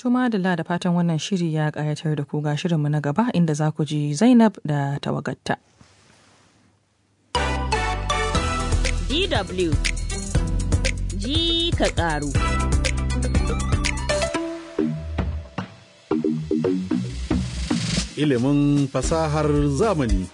Tuma da da fatan wannan shiri ya ƙayatar da ku ga shirinmu na gaba inda za ku ji Zainab da tawagatta. DW ji ka ƙaru. Ilimin fasahar zamani.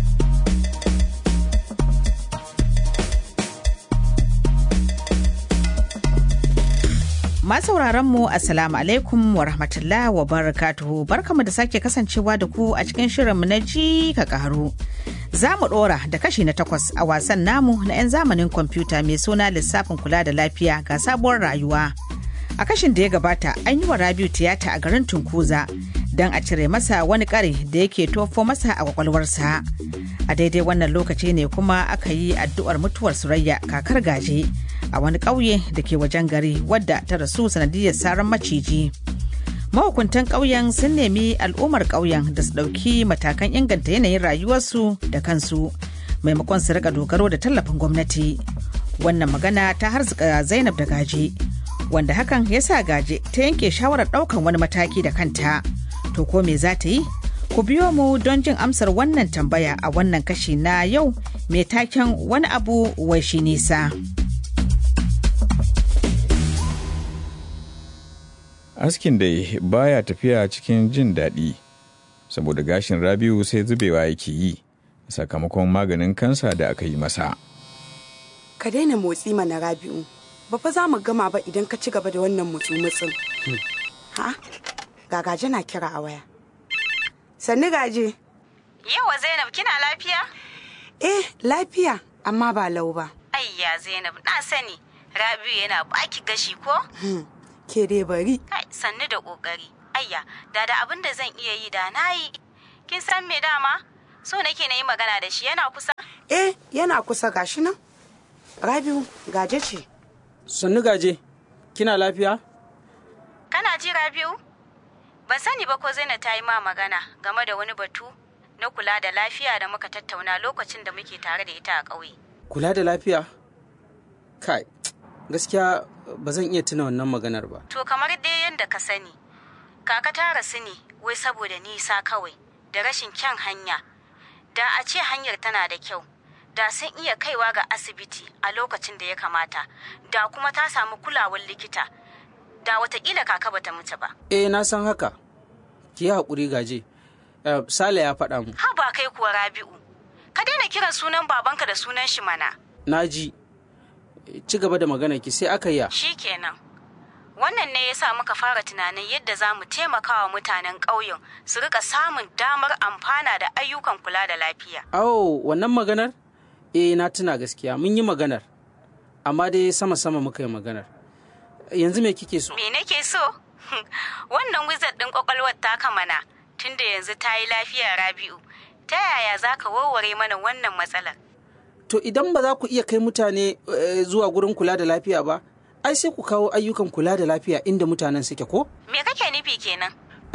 sauraron mu assalamu alaikum wa rahmatullah wa barakatuhu barkamu da sake kasancewa da ku a cikin shirinmu na ji ka karu za mu dora da kashi na takwas a wasan namu na 'yan zamanin kwamfuta mai suna lissafin kula da lafiya ga sabuwar rayuwa a kashin da ya gabata an yi wa rabiu tiyata a garin tunkuza don a cire masa wani kare da yake tofo masa a kwakwalwarsa a daidai wannan lokaci ne kuma aka yi addu'ar mutuwar surayya kakar gaje a wani ƙauye da ke wajen gari wadda ta rasu sanadiyar saran maciji mahukuntan ƙauyen sun nemi al'ummar ƙauyen da su ɗauki matakan inganta yanayin rayuwarsu da kansu maimakon su rika dogaro da tallafin gwamnati wannan magana ta harzuka zainab da gaje wanda hakan ya sa gaje ta yanke shawarar ɗaukan wani mataki da kanta to ko me za ta yi ku biyo mu don jin amsar wannan tambaya a wannan kashi na yau mai taken wani abu wai shi nisa. askin dai baya tafiya cikin jin daɗi saboda gashin rabiu sai zubewa yake yi sakamakon maganin kansa da aka yi masa ka daina motsi mana rabiu ba fa za mu gama ba idan ka ci gaba da wannan mutsu-mutsun ha gagaje na kira a waya sannu gaje yawa zainab kina lafiya eh lafiya amma ba lau ba ayya zainab na sani rabiu yana baki gashi ko ke dai bari. Kai, sannu da ƙoƙari. Ayya, da da abin da zan iya yi da na yi. Kin san me dama? So nake na yi magana da shi yana kusa? Eh, yana kusa gashi nan. Rabiu, gaje ce. Sannu gaje, kina lafiya? Kana ji Rabiu? Ban sani ba ko Zainab ta yi ma magana game da wani batu na kula da lafiya da muka tattauna lokacin da muke tare da ita a ƙauye. Kula da lafiya? Kai, gaskiya ba zan iya tuna wannan maganar ba. To kamar dai yadda ka sani, kaka ta rasu ne wai saboda nisa kawai da rashin kyan hanya. Da a ce hanyar tana da kyau, da sun iya kaiwa ga asibiti a lokacin da ya kamata, da kuma ta samu kulawar likita, da watakila kaka bata mutu ba. Eh na san haka, ki yi haƙuri gaje. Uh, Sale ya faɗa mu. Ha ba kai kuwa Rabi'u, ka daina kiran sunan babanka da sunan shi mana. Na ji, ci gaba da magana ki sai aka yi Shi kenan. Wannan ne ya sa muka fara tunanin yadda za mu taimaka wa mutanen ƙauyen su rika samun damar amfana da ayyukan kula da lafiya. Awo, wannan maganar? Eh, na tuna gaskiya, mun yi maganar. Amma dai sama-sama muka yi maganar. Yanzu me kike so? Me nake so? Wannan wizard ɗin ƙwaƙwalwar taka mana, tunda yanzu ta yi lafiya Rabi'u. Ta yaya za ka warware mana wannan matsalar? To idan ba za ku iya kai mutane zuwa gurin kula da lafiya ba, ai sai ku kawo ayyukan kula da lafiya inda mutanen suke ko? Me kake nufi kenan?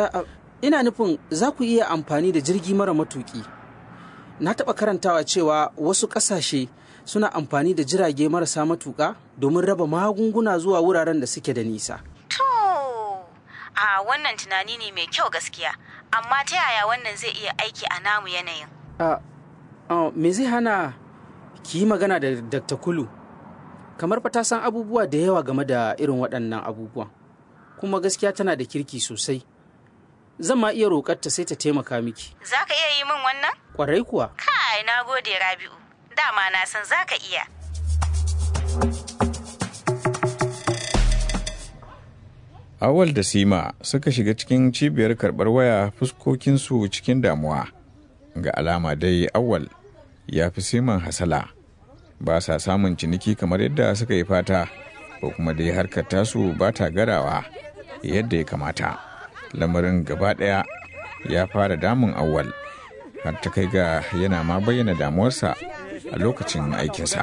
Ina nufin za ku iya amfani da jirgi mara matuki. Na taɓa karantawa cewa wasu ƙasashe suna amfani da jirage marasa matuƙa domin raba magunguna zuwa wuraren da suke da nisa. To, a wannan tunani ne mai kyau gaskiya, amma ta yaya wannan zai iya aiki a namu yanayin? Me zai hana ki yi magana da Dr. Kulu kamar fa ta san abubuwa da yawa game da irin waɗannan abubuwan kuma gaskiya tana da kirki sosai zan ma iya roƙar ta sai ta taimaka miki za ka iya yi min wannan ƙwarai kuwa kai na gode rabi'u dama na san za ka iya awal da sima suka shiga cikin cibiyar karɓar waya fuskokinsu cikin damuwa ga alama dai awal ya fi siman hasala ba sa samun ciniki kamar yadda suka yi fata ko kuma dai harkar tasu ba ta garawa yadda ya kamata lamarin gaba ɗaya ya fara damun awal har ta kai ga yana ma bayyana damuwarsa a lokacin aikinsa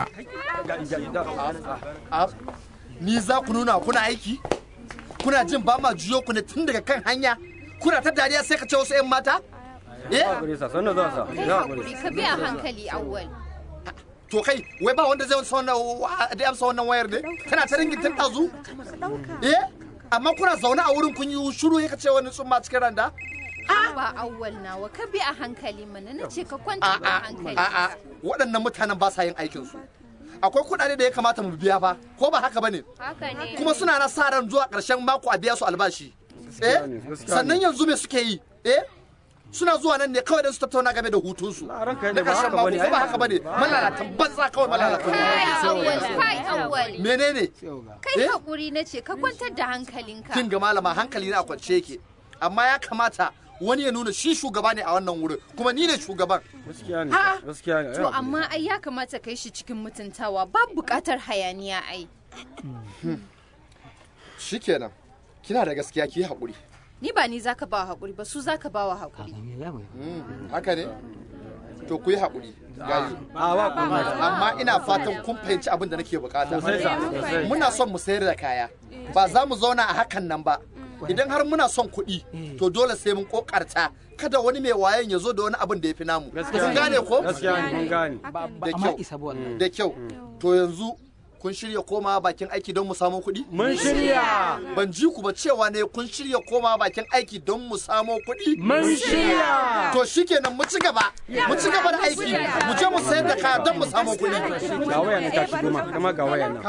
ni za ku nuna kuna aiki kuna jin ba ma juyo ku ne tun daga kan hanya kuna ta dariya sai ka ce wasu 'yan mata eh ka biya hankali awwal to kai wai ba wanda zai amsa wannan da amsa wannan wayar ne tana ta ringin tun ɗazu eh amma kuna zaune a wurin kun yi shiru ya ce wani tsumma cikin randa ba awwal nawa ka bi a hankali mana na ce ka kwanta a hankali a'a waɗannan mutanen ba sa yin aikin su akwai kuɗaɗe da ya kamata mu biya fa ko ba haka bane haka ne kuma suna na sa ran zuwa ƙarshen mako a biya su albashi eh sannan yanzu me suke yi eh suna zuwa nan ne kawai don su tattauna game da hutunsu na ƙarshen mako ko ba haka bane malalatan banza kawai malalatan kai awwal kai awwal menene kai Eh? hakuri na ce ka kwantar da hankalinka kin ga malama hankali na a kwance yake amma ya kamata wani ya nuna shi shugaba ne a wannan wurin kuma ni ne shugaban gaskiya ne Ha? gaskiya ne to amma ai ya kamata kai shi cikin mutuntawa babu bukatar hayaniya ai shikenan kina da gaskiya ki yi haƙuri ni ba ni zaka ba hakuri ba su zaka ba wa hakuri haka ne to ku yi haƙuri gayu a ba kuma amma ina fatan kun fahimci abin da nake bukata Sosai sa, sosai. muna son mu sayar da kaya ba za mu zauna a hakan nan ba idan har muna son kuɗi to dole sai mun kokarta kada wani mai wayan ya zo da wani abin da ya fi namu kun gane ko gaskiya ne mun gane da kyau da kyau to yanzu kun shirya koma bakin aiki don mu samu kuɗi mun shirya ban ji ku ba cewa ne kun shirya koma bakin aiki don mu samo kuɗi mun shirya to shikenan mu ci gaba mu ci gaba da aiki mu je mu sayar da kaya don mu samu kuɗi ga waya nan ta shigo ma kama ga waya nan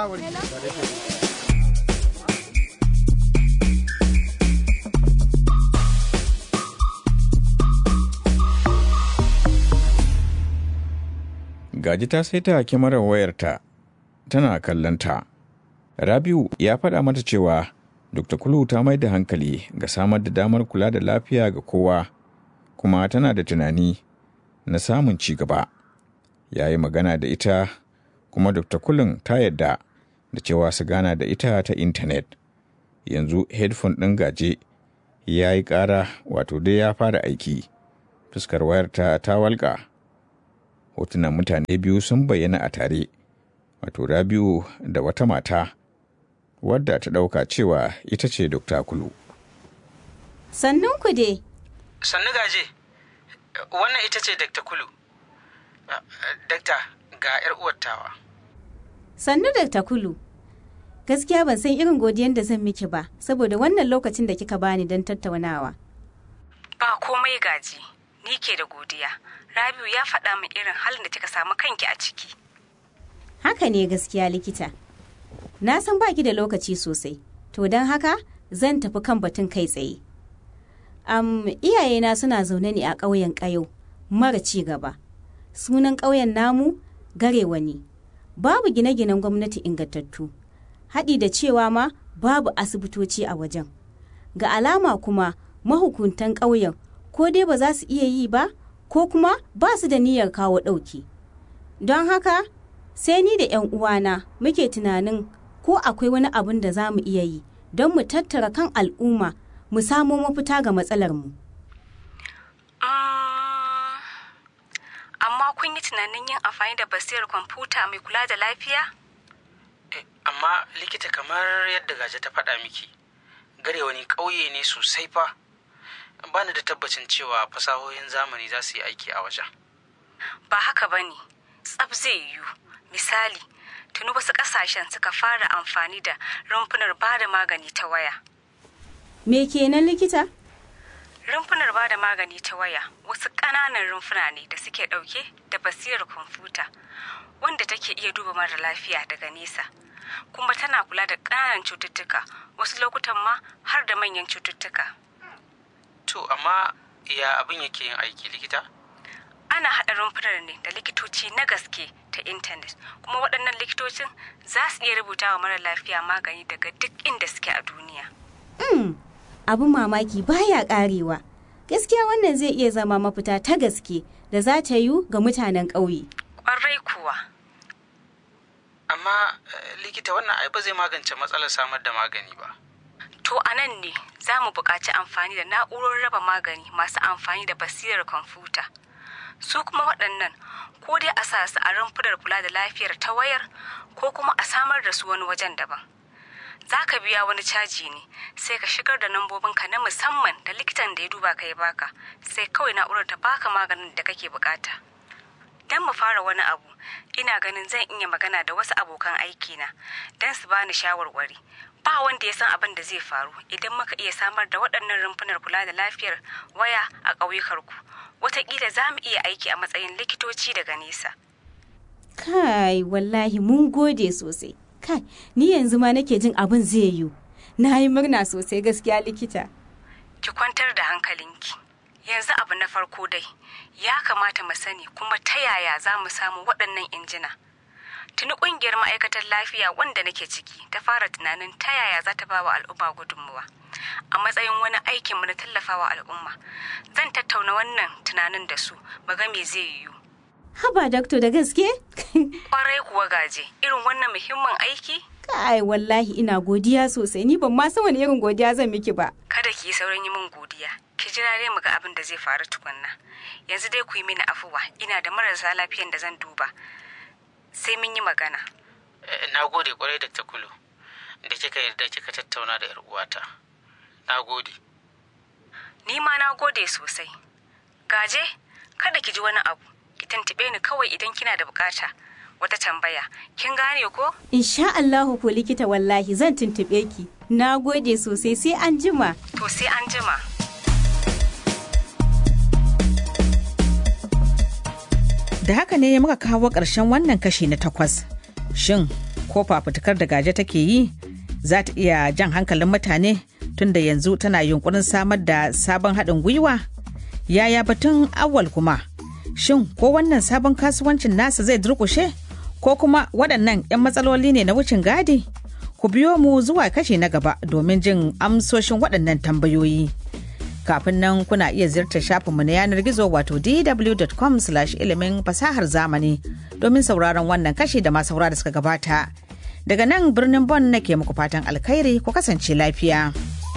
Gaji ta saita kyamarar wayarta tana kallonta. Rabiu ya faɗa mata cewa Dr. Kulu ta mai da hankali ga samar da damar kula da lafiya ga kowa, kuma tana da tunani na samun ci gaba. Ya yi magana da ita, kuma Dr. Kulun ta yadda da cewa su gana da ita ta intanet. Yanzu headphone ɗin gaje ya yi ƙara wato dai ya fara aiki. Fuskar wayarta ta walƙa. hotunan mutane biyu sun bayyana a tare wato rabiu da wata mata wadda ta ɗauka cewa ita ce dokta kulu Sannun ku dai, sannu gaje wannan ita ce dakta kulu dakta ga 'yar uwar tawa sannu da Kulu. Gaskiya ban san irin godiyan da zan miki ba, saboda wannan lokacin da kika bani don tattaunawa. Ba komai gaji, ni ke da godiya. Rabiu ya faɗa min irin halin da kika samu kanki a ciki. Haka ne gaskiya likita. Na san baki da lokaci sosai, to don haka zan tafi kan batun kai tsaye. Am iyayena suna zaune ne a ƙauyen ƙayo, mara ci gaba. Sunan ƙauyen namu garewa ne. Babu gine-ginen gwamnati ingantattu. Haɗi da cewa ma babu asibitoci a wajen. Ga alama kuma mahukuntan ƙauyen ko dai ba za su iya yi ba ko kuma ba su da niyyar kawo ɗauki. Don haka sai ni da 'yan uwana muke tunanin ko akwai wani abin da za mu iya yi don mu tattara kan al'umma mu samo mafita ga matsalarmu. Mm, Amma kun yi tunanin yin amfani da basirar kwamfuta mai kula da lafiya? amma likita kamar yadda gaje ta faɗa miki gare wani ƙauye ne sosai fa ba ni da tabbacin cewa fasahohin zamani za su yi aiki a wajen Ba haka ba ne, tsab zai yiwu. Misali, tuni wasu ƙasashen suka fara amfani da rumfunar ba da magani ta waya. Me kenan likita? Rumfunar ba da magani ta waya wasu ƙananan rumfuna ne da suke ɗauke da basirar kwamfuta wanda take iya duba mara lafiya daga nesa. Kuma tana kula da ƙananan cututtuka wasu lokutan ma har da manyan cututtuka. to amma ya abin yake yin aiki likita Ana haɗa rumfunar ne da likitoci na gaske ta intanet kuma waɗannan likitocin za su iya rubuta wa mara lafiya magani daga duk inda suke a duniya. Mm, abin mamaki baya karewa. Gaskiya wannan zai iya zama mafita ta gaske da za ta yiwu ga mutanen ƙauye. Ƙwarai kuwa. amma eh, likita wannan ai ba zai magance matsalar samar da magani ba To a nan ne za mu buƙaci amfani da na'urorin raba magani masu amfani da basirar kwamfuta. Su kuma waɗannan ko dai a sa su a rumfunar kula da lafiyar ta wayar ko kuma a samar da su wani wajen daban. Za ka biya wani caji ne sai ka shigar da lambobinka na musamman da likitan da ya duba ka ya baka sai kawai na'urar ta baka maganin da kake bukata. Don mu fara wani abu, ina ganin zan iya magana da wasu abokan aikina don su bani shawarwari. ba wanda ya san abin da zai faru idan muka iya samar da waɗannan rumfunar kula da lafiyar waya a ƙauyukarku wataƙila za mu iya aiki a matsayin likitoci daga nesa Kai, wallahi mun gode sosai. Kai, ni yanzu ma nake jin abin zai yiwu. Na yi murna sosai gaskiya likita. ki kwantar da hankalinki yanzu abu na farko dai ya kamata mu sani kuma ta yaya za mu samu waɗannan injina tuni ƙungiyar ma'aikatar lafiya wanda nake ciki ta fara tunanin ta yaya za ta ba wa al'umma gudunmuwa a matsayin wani aikinmu na tallafawa al'umma zan tattauna wannan tunanin da su mu ga me zai yiwu Haba dakto da gaske? kwarai kuwa gaje irin wannan muhimmin aiki Kai, wallahi ina godiya sosai. Ni ban ma san wani irin godiya zan miki ba. kada ki yi saurin yi min godiya ki jira dai mu ga abin da zai faru tukunna yanzu dai ku yi mini afuwa ina da marasa lafiyan da zan duba sai mun yi magana na gode kwarai da takulu da kika yarda kika tattauna da yar uwata na gode ni ma na gode sosai gaje kada ki ji wani abu ki tantube ni kawai idan kina da bukata wata tambaya kin gane ko Insha Allahu ko likita wallahi zan tuntube ki. Na gode sosai sai an jima. to sai an jima Da haka ne muka kawo ƙarshen wannan kashi na takwas. Shin ko fafutukar da gaje take yi za ta iya jan hankalin mutane tunda yanzu tana yunkurin samar da sabon haɗin gwiwa? Yaya batun awal kuma? Shin ko wannan sabon kasuwancin nasa zai durƙushe? Ko kuma waɗannan 'yan matsaloli ne na wucin gadi? Ku biyo mu zuwa kashi na gaba domin jin amsoshin waɗannan tambayoyi. kafin nan kuna iya ziyartar shafinmu na yanar gizo wato dw.com ilimin fasahar zamani domin sauraron wannan kashi da masu saura da suka gabata daga nan birnin bon nake muku fatan alkhairi ku kasance lafiya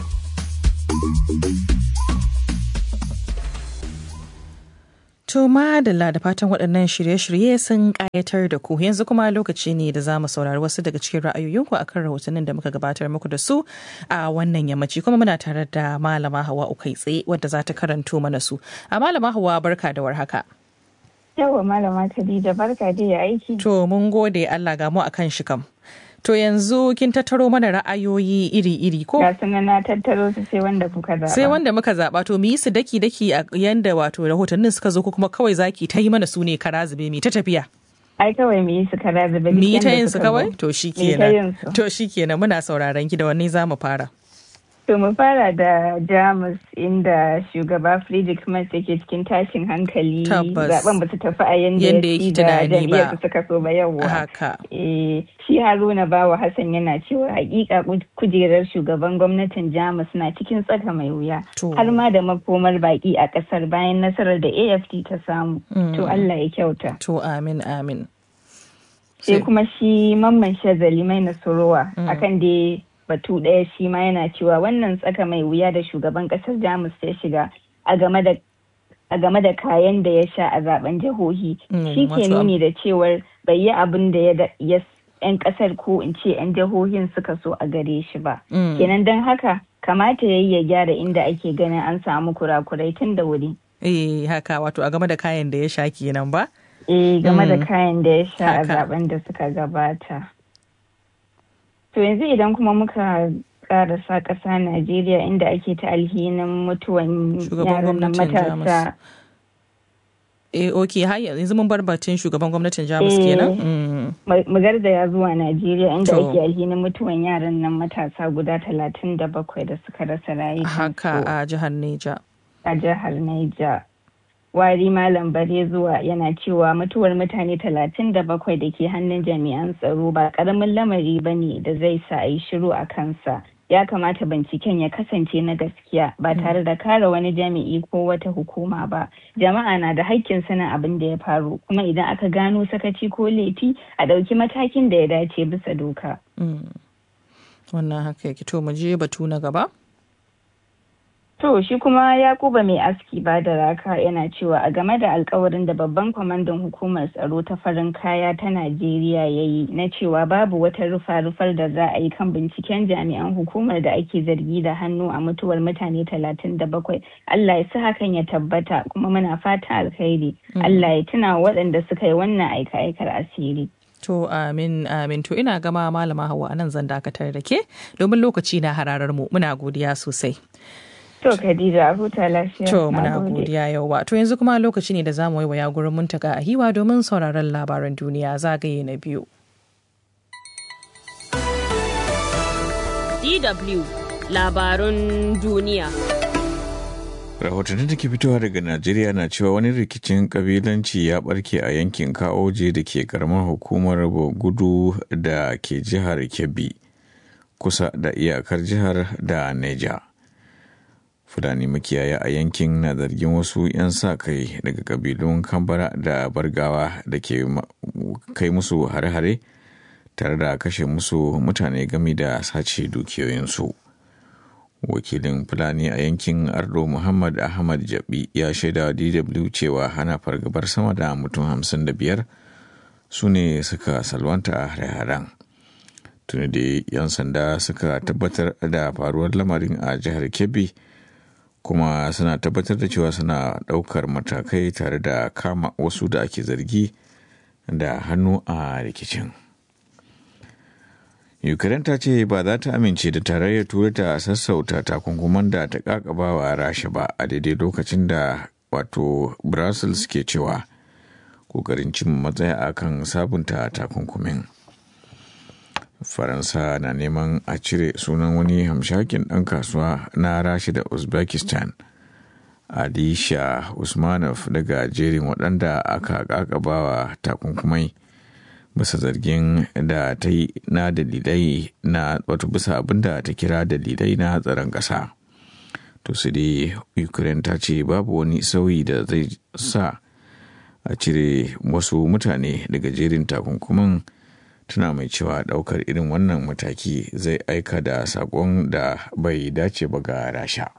To madalla da fatan waɗannan shirye-shirye sun ƙayatar da ku yanzu kuma lokaci ne da za mu saurari wasu daga cikin ra'ayoyinku akan rahotannin da muka gabatar muku da su a wannan yammaci kuma muna tare da malama hawa ukai tsaye wadda za ta karanto mana su. A malama hawa barka da warhaka. Yawa malama Khadija barka da ya aiki. To mun gode Allah ga mu akan shi kam. To yanzu kin tattaro mana ra'ayoyi iri-iri ko? Ga sunan na tattaro su sai wanda kuka zaɓa. Sai wanda muka zaɓa to mu yi su daki-daki a yanda wato rahotannin suka zo ko kuma kawai zaki ta yi mana su ne kara zube mi ta tafiya. Ai kawai mu yi su kara zube. Mi yi ta yin su kawai? To shi kenan. To shi kenan muna sauraron ki da wanne za mu fara. To mu fara da Jamus inda shugaba Friedrich Merz yake cikin tashin hankali zaben ba su tafi a yanda ya ci da jam'iyyar su suka so ba yawwa. Haka. Eh, shi Haruna Bawa Hassan yana cewa hakika kujerar shugaban gwamnatin Jamus na cikin tsaka mai wuya. Har ma da makomar baki a kasar bayan nasarar da AFT ta samu. To Allah ya kyauta. To amin amin. Sai kuma shi mamman shazali mai nasorowa akan da batu ɗaya shi ma yana cewa wannan tsaka mai wuya da shugaban ƙasar jamus ya shiga a game da a game da kayan da ya sha a zaben jihohi shi ke nuni da cewar bai yi abin da ya yan ƙasar ko in ce yan jihohin suka so a gare shi ba kenan don haka kamata ya yi ya gyara inda ake ganin an samu kurakurai tun da wuri eh haka wato a game da kayan da ya sha kenan ba eh game da kayan da ya sha a zaben da suka gabata To yanzu idan kuma muka karasa ƙasa Najeriya inda ake ta alhinin mutuwan yaran nan matasa. Eh, ok, har yanzu mun bar batun shugaban gwamnatin Jamus kenan? Mu garzaya zuwa Najeriya inda ake alhinin mutuwan yaran nan matasa guda talatin da bakwai da suka rasa rayuwa. Haka a jihar Neja. A jihar Neja. wari malam bare zuwa yana cewa mutuwar mutane talatin da bakwai da ke hannun jami'an tsaro ba karamin lamari ba ne da zai sa a yi shiru a kansa ya kamata binciken ya kasance na gaskiya ba tare da kare wani jami'i ko wata hukuma ba jama'a na da haƙƙin sanin abin da ya faru kuma idan aka gano sakaci ko laifi a ɗauki matakin da ya dace bisa doka wannan haka yake to mu je batu na gaba To shi kuma Yakuba mai aski ba da raka yana cewa a game da alkawarin da babban kwamandan hukumar tsaro ta farin kaya ta Najeriya ya yi na cewa babu wata rufa-rufar da za a yi kan binciken jami'an hukumar da ake zargi da hannu a mutuwar mutane talatin da bakwai. Allah ya sa hakan ya tabbata kuma muna fata alkhairi. Allah ya tuna waɗanda suka yi wannan aika-aikar asiri. To amin amin to ina gama malama hawa anan zan dakatar da ke domin lokaci na hararar mu muna godiya sosai. To Khadija huta lafiya. To muna godiya yauwa. To yanzu kuma lokaci ne da za mu waiwaya gurin muntaka a hiwa domin sauraron labaran duniya zagaye na biyu. DW labarun duniya. rahotanni da ke fitowa daga najeriya na cewa wani rikicin kabilanci ya barke a yankin kaoje da ke karamar hukumar gudu da ke jihar kebbi kusa da iyakar jihar da neja fulani makiyaya a yankin na zargin wasu 'yan sa kai daga kabilun kambara da bargawa da ke kai musu hare-hare tare da kashe musu mutane gami da sace dukiyoyinsu. wakilin fulani a yankin ardo muhammad ahmad jabi ya shaida wa dw cewa hana fargabar sama da mutum hamsin da biyar su ne suka salwanta a hare-haren tuni da 'yan sanda suka tabbatar da faruwar lamarin a jihar kebbi kuma suna tabbatar da cewa suna ɗaukar matakai tare da kama wasu da ake zargi da hannu a rikicin. Ukraine ta ce ba za ta amince da tarayyar turai ta sassauta takunkuman da ta kakaba wa rasha ba a daidai lokacin da wato brussels ke cewa kokarin cin matsaya a kan sabunta takunkumin faransa na neman a cire sunan wani hamshakin ɗan kasuwa na rasha da uzbekistan alisha usmanov daga jerin waɗanda aka kakabawa takunkumai bisa zargin da ta yi na dalilai na wato bisa abin da ta kira dalilai na tsaron ƙasa to su dai ukraine ta ce babu wani sauyi da zai sa a cire wasu mutane daga jerin takunkumin tana mai cewa ɗaukar irin wannan mataki zai aika da saƙon da bai dace ba ga rasha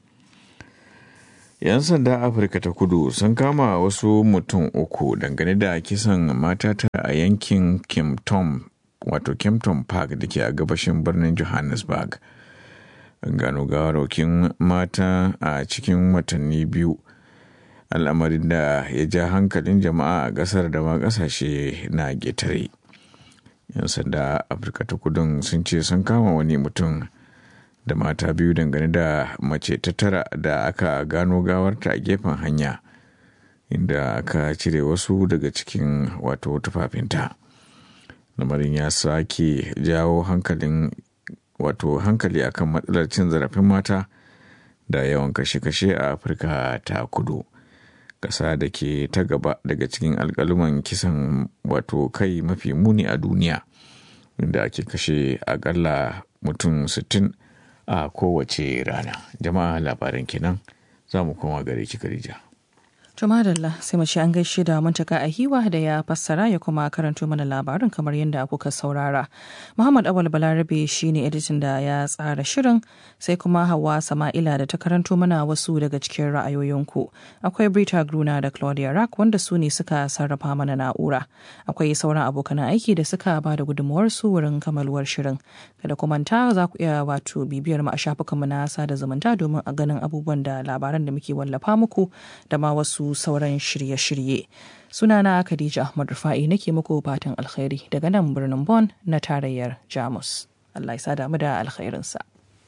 'yan sanda afirka ta kudu sun kama wasu mutum uku dangane da kisan mata ta a yankin kempton wato kempton park da ke a gabashin birnin johannesburg gano gawarwakin mata a cikin watanni biyu al'amarin da ya ja hankalin jama'a a ƙasar da ma ƙasashe na getare 'yan sanda afirka ta kudun sun ce sun kama wani mutum da mata biyu dangane da mace ta tara da aka gano gawarta a gefen hanya inda aka cire wasu daga cikin wato tufafinta lamarin ya sake jawo hankalin wato hankali akan matsalar cin zarafin mata da yawan kashe-kashe a afirka ta kudu ƙasa da ke ta gaba daga cikin alkaluman kisan wato kai mafi muni a duniya inda ake kashe akalla mutum 60 a kowace rana jama'a labaran kenan za mu koma gare ki Khadija. Jumadalla sai mu ci an gaishe da muntaka a hiwa da ya fassara ya kuma karanto mana labarin kamar yadda kuka saurara. Muhammad Awal Balarabe shine editin da ya tsara shirin sai kuma Hawa Sama'ila da ta karanto mana wasu daga cikin ra'ayoyinku. Akwai Brita Gruna da Claudia Rack wanda su ne suka sarrafa mana na'ura. Akwai sauran abokan aiki da suka ba da gudunmuwarsu wurin kamaluwar shirin. Kada ku manta za ku iya wato bibiyar mu a shafukanmu na sada zumunta domin a ganin abubuwan da labaran da muke wallafa muku da ma wasu sauran shirye-shirye. Sunana Khadija Ahmad Rufa'i nake muku fatan alkhairi daga nan birnin Bonn na tarayyar Jamus. Allah ya sada mu da alkhairinsa.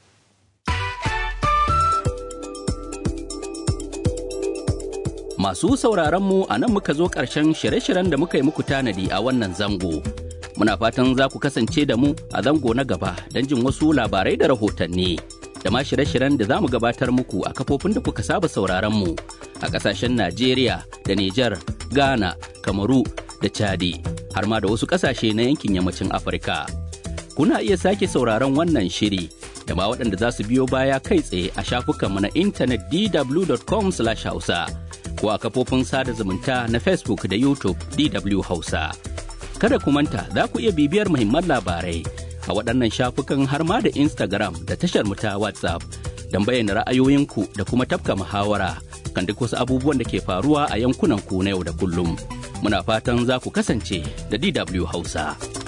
Masu sauraron mu a nan muka zo ƙarshen shirye-shiryen da muka yi muku tanadi a wannan zango. Muna fatan za ku kasance da mu a zango na gaba don jin wasu labarai da rahotanni. da ma shirye-shiryen da za mu gabatar muku a kafofin da kuka saba sauraron mu a ƙasashen Najeriya da Nijar, Ghana, Kamaru da Chadi har ma da wasu ƙasashe na yankin yammacin Afirka. Kuna iya sake sauraron wannan shiri da ma waɗanda za su biyo baya kai tsaye a shafukanmu na intanet dw.com/hausa ko a kafofin sada zumunta na Facebook da YouTube DW Hausa. Kada ku manta za ku iya bibiyar muhimman labarai a waɗannan shafukan har ma da Instagram da tashar mu ta WhatsApp don bayyana ra'ayoyinku da kuma tafka muhawara kan duk wasu abubuwan da ke faruwa a yankunan ku na yau da kullum. Muna fatan za ku kasance da DW Hausa.